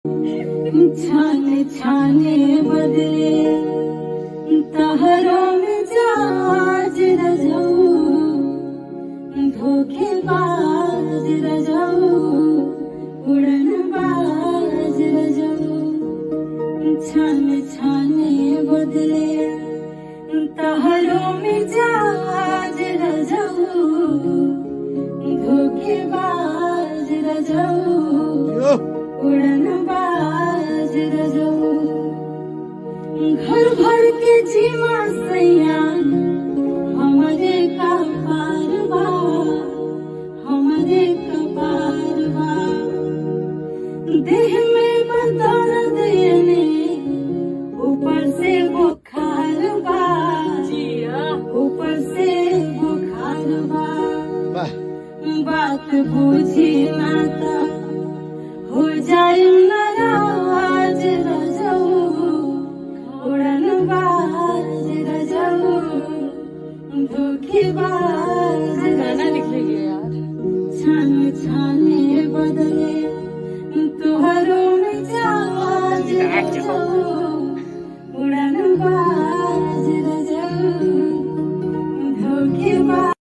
छाने छाने बदले तहरों में जाज रजाऊ धोखेबाज रजाऊ उड़न बाज रजाऊ छाने छाने बदले तहरों में जाज रजाऊ धोखेबाज रजाऊ उड़न बाज रजाऊ घर भर के जीवा सैया हमरे का पारवा हमरे का पारवा देह में बदल देने ऊपर से बुखार बा ऊपर से बुखार बा বাহ बात बुझी ना ता हो जाए नाराज रजाऊ उड़न बाज रजाऊ धोखेबाज गाना लिख लीजिए यार छान छाने बदले तुहरों में जाज रजाऊ